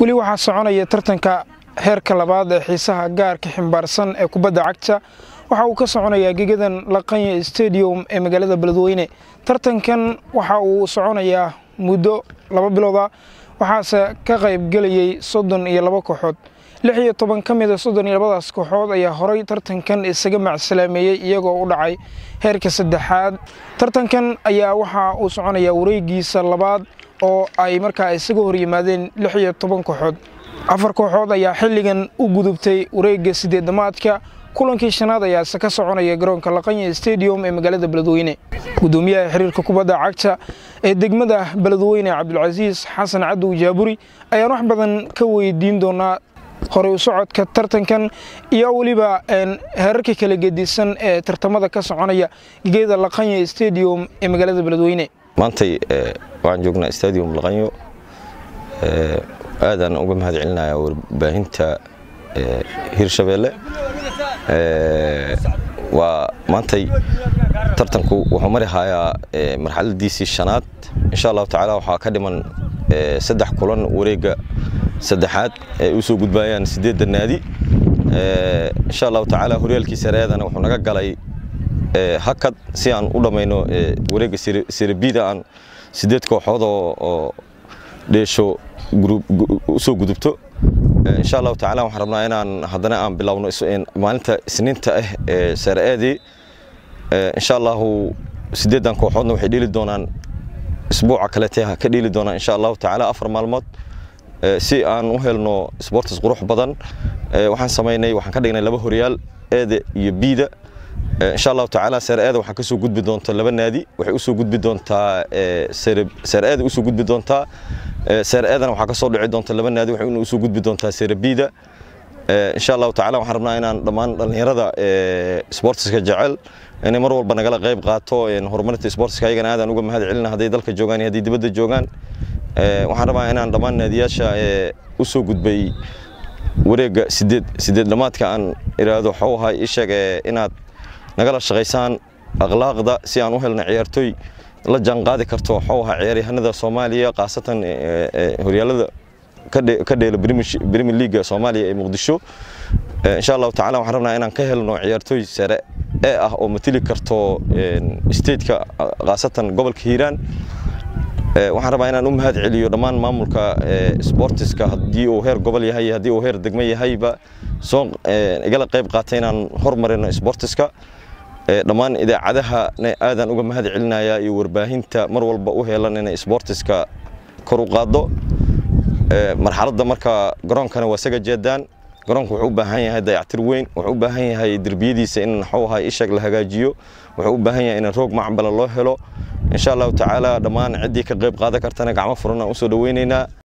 weli waxaa soconaya tartanka heerka labaad ee xiisaha gaarka ximbaarsan ee kubadda cagta waxa uu ka soconayaa gegadan laqanya stadium ee magaalada beledweyne tartankan waxa uu soconayaa muddo laba bilooda waxaase ka qaybgelayay soddon iyo laba kooxood lix iyo toban ka mida soddon iyo labadaas kooxood ayaa horay tartankan isaga macsalaameeyey iyagoo u dhacay heerka saddexaad tartankan ayaa waxa uu soconayaa wareegiisa labaad oo ay markaa isaga hor yimaadeen lix iyo toban kooxood afar kooxood ayaa xilligan u gudubtay wareegga sideedamaadka kulankii shanaad ayaase ka soconaya garoonka laqanya stadium ee magaalada beledweyne gudoomiyaha xiriirka kubadda cagta ee degmada beledweyne cabdulcasiis xasan cadow jaaburi ayaan wax badan ka weydiin doonaa horey u socodka tartankan iyo weliba heerarka kala gedisan ee tartamada ka soconaya gegeeda laqanya stadium ee magaalada beledweyne maantay waxaan joognaa stadium laqanyo aadaan uga mahad celinayaa warbaahinta hirshabeelle waa maantay tartanku wuxuu mari hayaa marxaladiisii shanaad insha allahu tacaala waxaa ka dhiman saddex kulan wareegga saddexaad ay u soo gudbayaan siddeedda naadi insha allahu tacaala horyaalkii sareedana wuxuu naga galay hakad si aan u dhammayno wareegga serabida aan siddeed kooxood oo dheesho u soo gudubto insha allahu tacala waxaan rabnaa inaan haddana aan bilowno maalinta isniinta ah ee sare-eedii insha allahu siddeeddan kooxoodna waxay dheli doonaan isbuuca kalete ka dheli doonaan insha allahu tacaala afar maalmood si aan u helno sportis qurux badan waxaan samaynay waxaan ka dhignay laba horyaal eeda iyo biida insha allahu tacaala sare-eeda waxaa kasoo gudbi doonta laba naadi waxay usoo gudbi doontaa sare-eeda usoo gudbi doontaa sare-eedana waxaa kasoo dhici doonta laba naadi waxay usoo gudbi doontaa sare-biida insha allahu tacala waxaan rabnaa inaan dhammaan dhallinyarada sportiska jecel inay mar walba nagala qayb qaato horumarinta sportiska ayagana aadaan uga mahad celina hadday dalka joogaan iyo hadday dibadda joogaan waxaan rabaa inaan dhammaan naadiyaasha usoo gudbay wareegga sideed sideed dhamaadka aan iraahdo waxuu ahay ii sheeg inaad nagala shaqaysaan akhlaaqda si aan u helno ciyaartooy la jaanqaadi karto waxuu ahaa ciyaaryahanada soomaaliya khaasatan horyaalada ka dheela premier leaga soomaaliya ee muqdisho insha allahu tacala waxaan rabnaa inaan ka helno ciyaartooy sare ee ah oo matili karto stateka khaasatan gobolka hiiraan waxaan rabaa inaan u mahad celiyo dhammaan maamulka sportiska haddii uu heer gobol yahay haddii uu heer degmo yahayba soo igala qayb qaatay inaan hormarino sportiska dhammaan idaacadahana aadaan uga mahad celinayaa iyo warbaahinta mar walba u heelan inay sportiska kor u qaaddo marxaladda marka garoonkana waa saga jeedaan garoonku wuxuu u baahan yahay dayactir weyn wuxuu u baahan yahay derbiyadiisa in waxuu ahaa isheeg la hagaajiyo wuxuu u baahan yahay in roog macbala loo helo insha allahu tacaala dhammaan ciddii ka qayb qaadan kartana gacmo furan aan usoo dhaweynaynaa